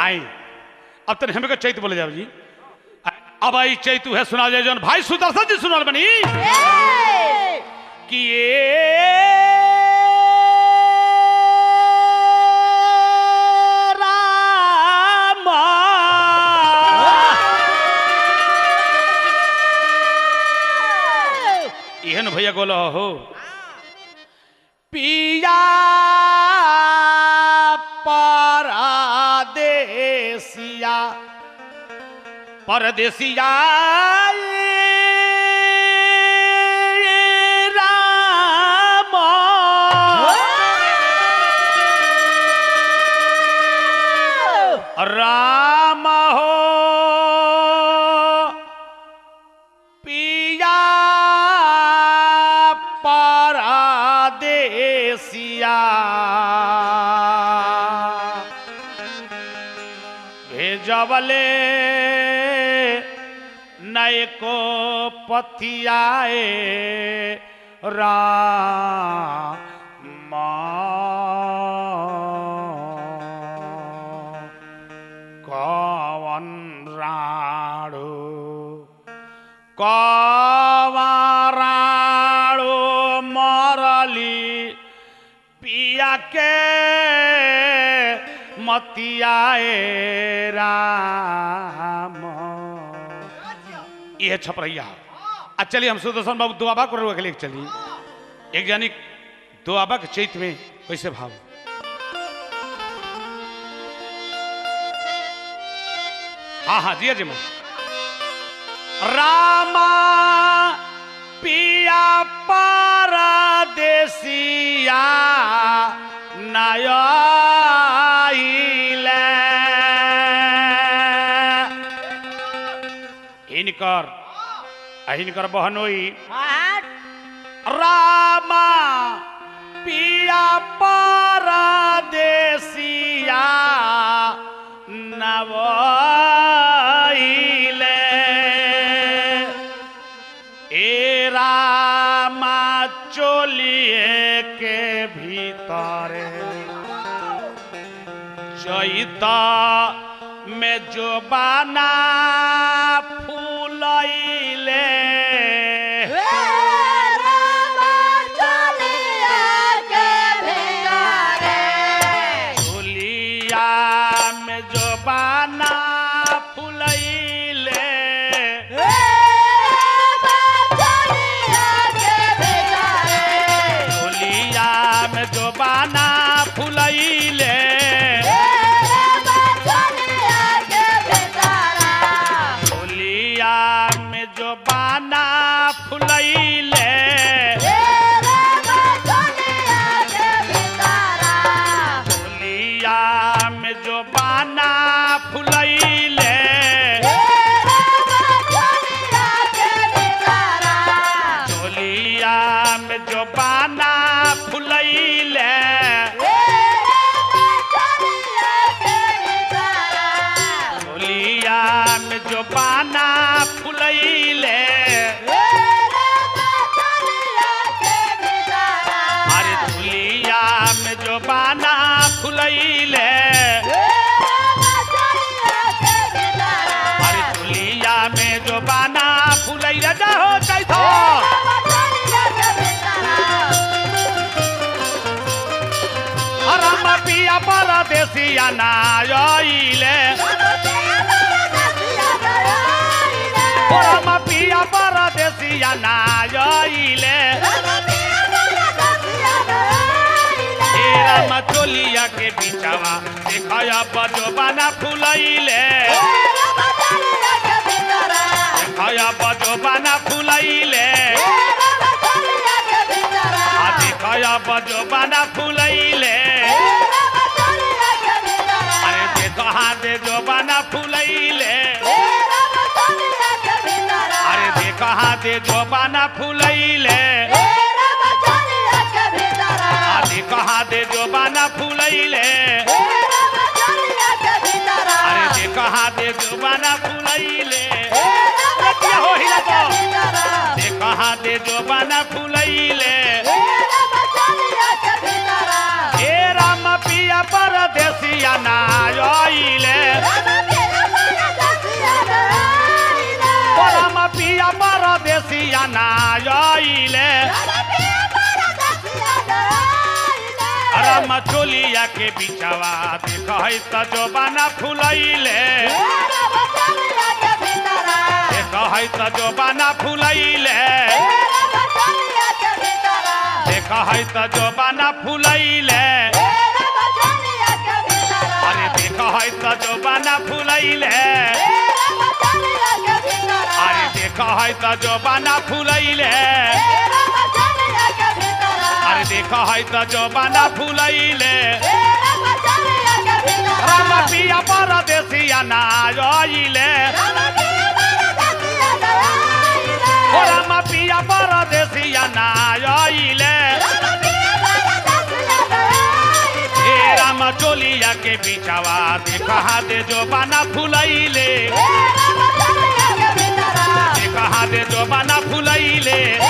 आई अब तक हमें को चैत बोले जाओ जी अब आई चैत है सुना जाए जौन भाई सुदर्शन जी सुनाल बनी कि ये रामा एहन भैया गोलो हो पिया परदेसिया परदेसिया राम राम हो पिया परदेसिया भेजबले नय को पथियाए राम कवन राणो कवाराणो मरली पिया के मतियाए राम ये छपरैया आज चलिए हम सुदर्शन बाबू दुआबा को रोक लेके चलिए एक जानी दुआबा के चैत में कैसे भाव हाँ हाँ जी जी मैं रामा पिया परदेसिया नयले हिनकर आ हिनकर बहन होई रामा पिया परदेसिया नवैले ए रामा चोलिए के भीतरे चैता में जो बाना फूलैले चोलिया में जो बाना फूलैले चोलिया में जो बाना फूलैले चोलिया में जो बाना फूलैले चोलिया में जो बाना फूलैले चोलिया में जो बाना फूलैले चोलिया में जो बाना फूलैले अरे चोलिया में जो बाना फूलैले अरे चोलिया में जो बाना फूलैले जाओ चैतो राम पिया परदेसिया नायले राम पिया परदेसिया नायले हे राम चोलिया के बिचावा देखया बजो बाना फूलैले देखया बजो बाना फूलैले आ देखया बजो बाना फूलैले अरे देखो हाथे जो बाना फूलैले अरे देखो हाथे जो बाना फूलैले आ देखो हाथे जो बाना फूलैले अरे देखो हाथे जो बाना फूलैले क्या हो हिला तो देखो हाथे जो बाना फूलैले ए राम पिया परदेसिया नायले चोलिया के बिचवा देख है त जोबाना फुलैले देख है त जोबाना फुलैले देख है त जोबाना फुलैले अरे देख है त जोबाना फुलैले अरे देख है त जोबाना फुलैले अरे देख है त जोबाना फुलैले राम पिया परदेसिया ना आइले ओ राम पिया परदेसिया ना आइले हे राम चोलिया के बिचवा देख दे जोबाना फुलैले देख दे जोबाना फुलैले